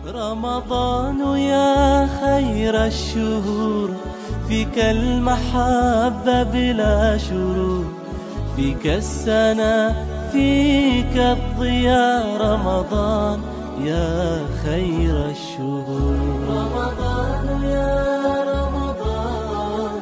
رمضان يا خير الشهور فيك المحبة بلا شرور فيك السنة فيك الضياء رمضان يا خير الشهور رمضان يا رمضان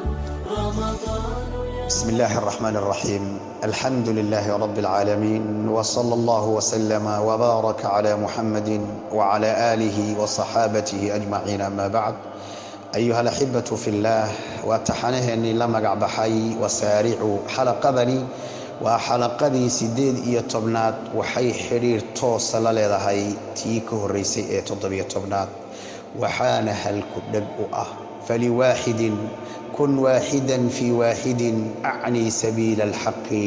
رمضان يا بسم الله الرحمن الرحيم الحمد لله رب العالمين وصلى الله وسلم وبارك على محمد وعلى آله وصحابته أجمعين أما بعد أيها الأحبة في الله وتحنهني لما بحي وسارعوا حلقذني waa xalaqadii sideed iyo tobnaad waxay xidhiir toosa la leedahay tii ka horreysay ee toddobiyo tobnaad waxaana halku dheg u ah faliwaaxidin kun waaxidan fii waaxidin acnii sabiila alxaqi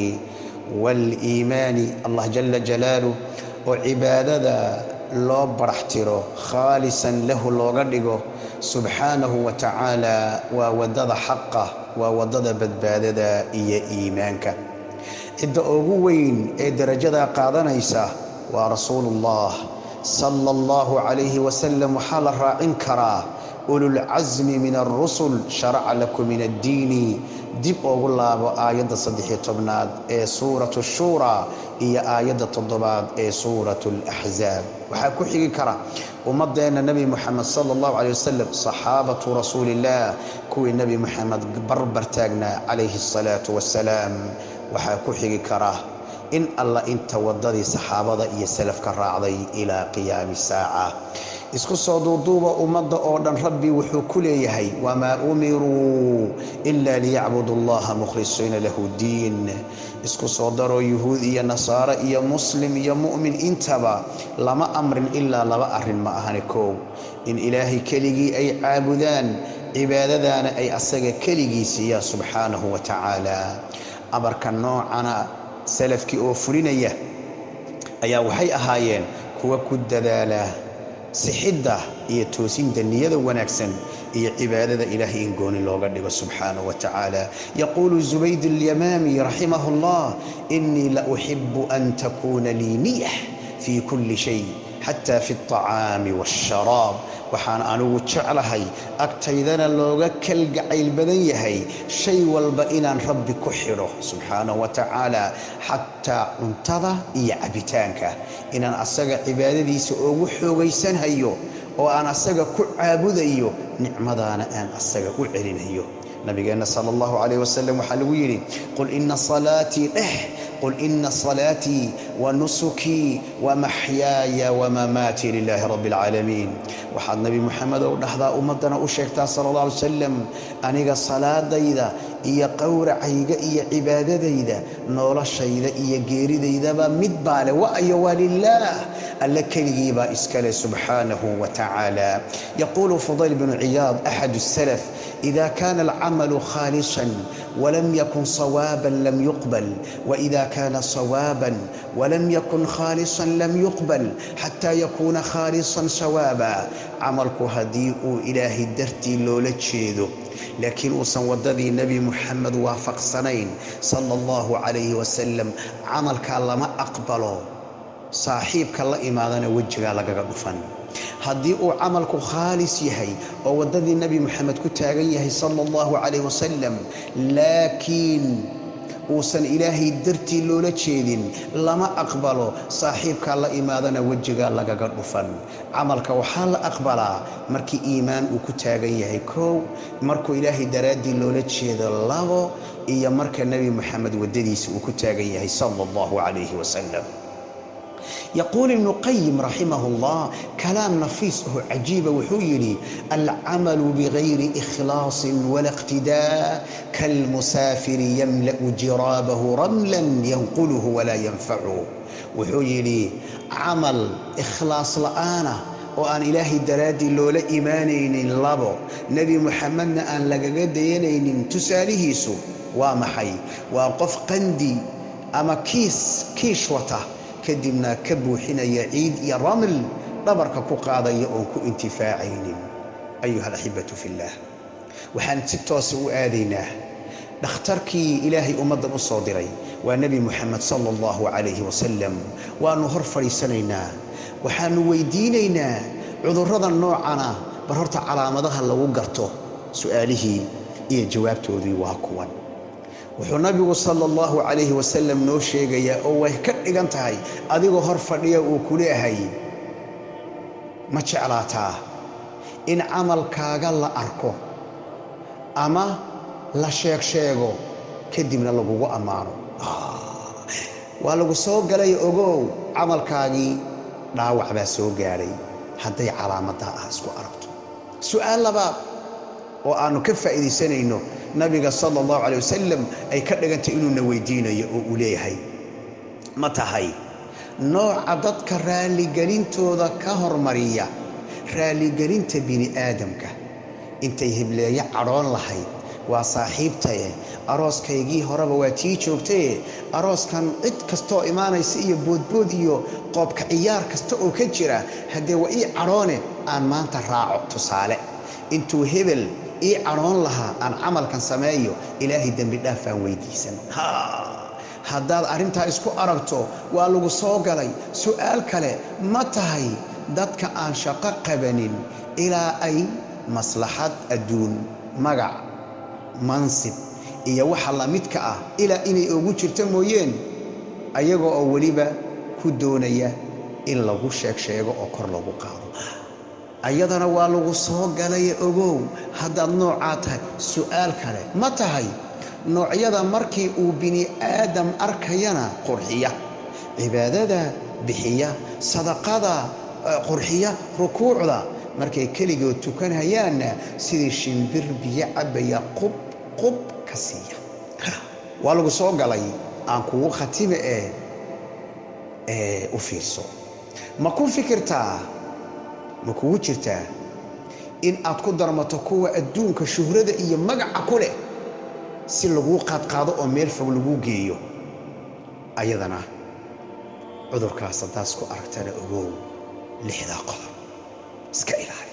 waaliimaani allah jala jalaaluh oo cibaadada loo barax tiro khaalisan lahu looga dhigo subxaanahu wa tacaala waa waddada xaqa waa waddada badbaadada iyo iimaanka cidda ugu weyn ee darajadaa qaadanaysa waa rasuulullah sala allahu calayhi wasalam waxaa la raacin karaa ululcasmi min alrusul sharaca lakum min addiini dib ugu laabo aayadda saddexiyo tobnaad ee suuratu shuuraa iyo aayadda toddobaad ee suuratu alaxzaab waxaa ku xigi kara ummadeenna nebi moxamed sala allahu caley wasalam saxaabatu rasuuliillah kuwii nebi moxamed barbar taagnaa calayhi asalaatu wassalaam waxaa ku xigi kara in alla inta waddadii saxaabada iyo salafka raacday ilaa qiyaami saaca isku soo duuduuba ummadda oo dhan rabbi wuxuu ku leeyahay wamaa umiruu ila liyacbudu allaha mukhlisiina lahu diin isku soo daroo yuhuud iyo nasaaro iyo muslim iyo mu'min intaba lama amrin ilaa laba arrin ma ahani koow in ilaahay keligii ay caabudaan cibaadadaana ay asaga keligii siiyaan subxaanahu wa tacaala amarka noocana salafkii oo fulinaya ayaa waxay ahaayeen kuwa ku dadaala sixidda iyo toosinta niyada wanaagsan iyo cibaadada ilaahay in gooni looga dhigo subxaanahu wa tacaala yaquulu zubayd alyamaami raximah allah inii la uxibu an takuuna lii niyah fii kulli shay xataa fi alطacaami waاsharaab waxaan anigu jeclahay agtaydana looga kalgacayl badan yahay shay walba inaan rabbi ku xidho subxaanahu wa tacaala xataa cuntada iyo cabitaanka inaan asaga cibaadadiisa ugu xoogaysanhayo oo aan asaga ku caabudayo nicmadaana aan asaga u celinayo nabigeenna sala allahu calayh wasalam waxaa lagu yidhi qul ina salaatii dheh qul ina salaatii wa nusukii wa maxyaaya wamamaatii lilaahi rabbi alcaalamiin waxaad nebi moxamedow dhahdaa ummaddana u sheegtaa sala allah alay wasalam aniga salaadayda iyo qowracayga iyo cibaadadayda noloshayda iyo geeridaydaba mid baa leh wa'yo waa lilaah alle keligiibaa iskale subxaanahu wa tacaala yaquulu fudayl bnu ciyaad axadu salaf ida kana alcamalu khaalisan walam yakun sawaaban lam yuqbal waida kana sawaaban walam yakun khaalisan lam yuqbal xataa yakuuna khaalisan sawaaba camalku haddii uu ilaahay dartii loola jeedo laakiin uusan waddadii nebi muxamed waafaqsanayn sala allahu calayhi wasalam camalkaa lama aqbalo saaxiibka la imaadana wejigaa lagaga dhufan haddii uu camalku khaalis yahay oo waddadii nebi moxamed ku taagan yahay sala allahu calayh wasalam laakiin uusan ilaahay dartii loola jeedin lama aqbalo saaxiibkaa la imaadana wejigaa lagaga dhufan camalka waxaa la aqbalaa markii iimaan uu ku taagan yahay kow markuu ilaahay daraaddii loola jeedo labo iyo marka nebi moxamed waddadiisa uu ku taagan yahay sala allahu calayhi wasalam yaquul ibnu qayim raximah allah kalaam nafiis oo cajiiba wuxuu yidhi alcamalu bigayri ikhlaasin wala iqtidaa kalmusaafiri yamla'u jiraabahu ramlan yanquluhu walaa yanfacu wuxuu yidhi camal ikhlaas la'aana oo aan ilaahay daraaddii loola imaanaynin labo nebi muxamedna aan lagaga dayanaynin tusaalihiisu waa maxay waa qof qandi ama kiis kiish wata kadibna ka buuxinaya ciid iyo raml dhabarka ku qaadaya oon ku intifaacaynin ayuha alaxibatu fillaah waxaan si toosa u aadaynaa dhakhtarkii ilaahay ummaddan u soo diray waa nebi muxamed sala allahu calayhi wasalam waannu hor fadhiisanaynaa waxaannu weydiinaynaa cudurrada noocana bar horta calaamadaha lagu garto su'aalihii iyo jawaabtoodii waa kuwan wuxuu nabigu sala allahu calayhi wasalam noo sheegayaa oo way ka dhigan tahay adigoo hor fadhiya uu ku leehay ma jeclaataa in camalkaaga la arko ama la sheeg sheego kadibna lagugu ammaano waa lagu soo galay ogow camalkaagii dhaawac baa soo gaadhay hadday calaamaddaa ah isku aragto su'aal labaad oo aannu ka faa'iidaysanayno nabiga sala allahu calay wasalam ay ka dhigantay inuuna weydiinayo oo uu leeyahay ma tahay nooca dadka raalligelintooda ka hormariya raalligelinta bini aadamka intay hibleeyo cadhoon lahayd waa saaxiibtaye arooskaygii horeba waa tii joogtaye arooskan cid kastooo imaanaysa iyo boodbood iyo qoobka ciyaar kasta oo ka jira haddee waa ii cadhoone aan maanta raaco tusaale intuu hebel ii cadhoon lahaa aan camalkan sameeyo ilaahay dembi dhaafaan weydiisan haddaad arrintaa isku aragto waa lagu soo galay su'aal kale ma tahay dadka aan shaqo qabanin ilaa ay maslaxad adduun magac mansib iyo waxa la midka ah ilaa inay ugu jirto mooyeen ayaga oo weliba ku doonaya in lagu sheeg sheego oo kor lagu qaado ayadana waa lagu soo galay ogow haddaad noocaa tahay su'aal kale ma tahay noocyada markii uu bini aadam arkayana qurxiya cibaadada bixiya sadaqada qurxiya rukuucda markay keligood tukanhayaanna sidii shimbir biyo cabbaya qub qub ka siiya waa lagu soo galay aan kugu khatime ee ee u fiirso ma ku fikirtaa ma kugu jirtaa in aad ku darmato kuwa adduunka shuhrada iyo magaca ku leh si laguu qaadqaado oo meel fog laguu geeyo ayadana cudurkaas haddaas ku aragtana ogow lixdaa qodob iska ilaali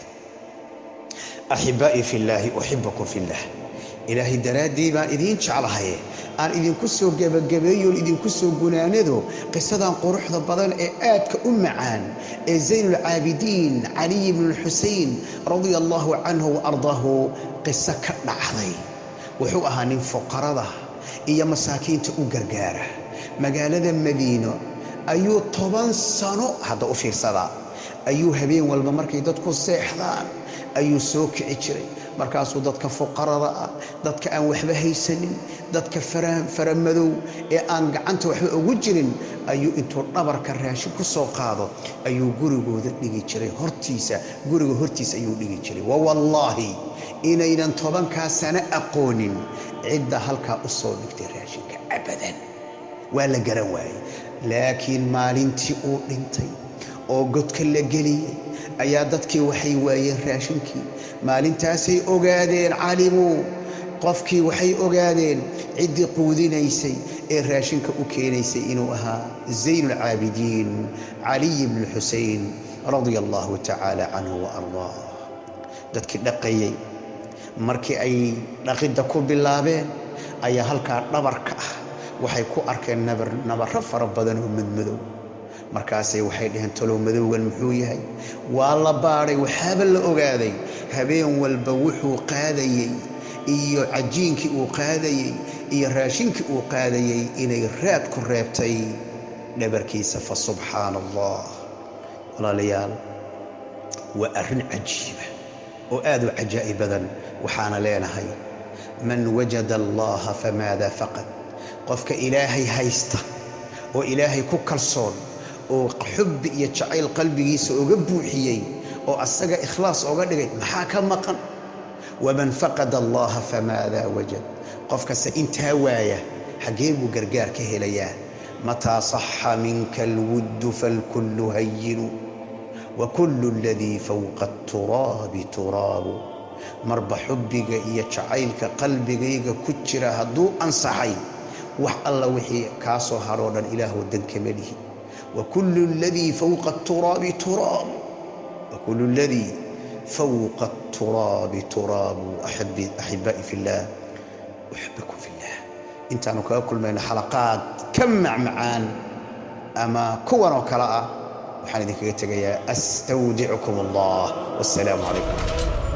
axibaa'i fillaahi uxibukum fillah ilaahay daraaddii baan idiin jeclahaye aan idinku soo gebagabeeyoon idinku soo gunaanado qisadan quruxda badan ee aadka u macaan ee zaynulcaabidiin caliy bnulxusayn radia allaahu canhu wa ardaahu qiso ka dhacday wuxuu ahaa nin fuqarada iyo masaakiinta u gargaara magaalada madiino ayuu toban sano hadda u fiirsadaa ayuu habeen walba markay dadku seexdaan ayuu soo kici jiray markaasuu dadka fuqarada ah dadka aan waxba haysanin dadka faramadow ee aan gacanta waxba ugu jirin ayuu intuu dhabarka raashin ku soo qaado ayuu gurigooda dhigi jiray hortiisa guriga hortiisa ayuu dhigi jiray wawallaahi inaynan tobankaa sano aqoonin cidda halkaa u soo dhigtay raashinka abadan waa la garan waayey laakiin maalintii uu dhintay oo godka la geliyey ayaa dadkii waxay waayeen raashinkii maalintaasay ogaadeen calimuu qofkii waxay ogaadeen ciddii quudinaysay ee raashinka u keenaysay inuu ahaa zaynulcaabidiin caliy bnu xusayn radia allahu tacaala canhu wa ardaah dadkii dhaqayey markii ay dhaqidda ku bilaabeen ayaa halkaa dhabarka ah waxay ku arkeen nabarro fara badan oo madmadow markaasay waxay dhaheen talow madowgan muxuu yahay waa la baadhay waxaaba la ogaaday habeen walba wuxuu qaadayey iyo cajiinkii uu qaadayey iyo raashinkii uu qaadayey inay raad ku reebtay dhabarkiisa fa subxaana allah walaalayaal waa arrin cajiiba oo aad u cajaa'ib badan waxaana leenahay man wajada allaha famaada faqad qofka ilaahay haysta oo ilaahay ku kalsoon oo xubbi iyo jacayl qalbigiisa oga buuxiyey oo asaga ikhlaas oga dhigay maxaa ka maqan waman faqada allaha famaadaa wajad qofkase intaa waaya xaggee buu gargaar ka helayaa mataa saxa minka alwuddu falkullu hayinu wa kullu aladii fowqa aturaabi turaabu marba xubbiga iyo jacaylka qalbigayga ku jira hadduu ansaxay wax alla wixii kaa soo hadhoo dhan ilaahw dankama lihi وكل الذي فوق التراب تراب وكل الذي فوق التراب تراب أحبي أحبائي في الله أحبكم في الله انت أنا كل من حلقات كم معان أما كون وكلاء waxaan idinkaga tegayaa astawdicukum allah wassalaamu calaykum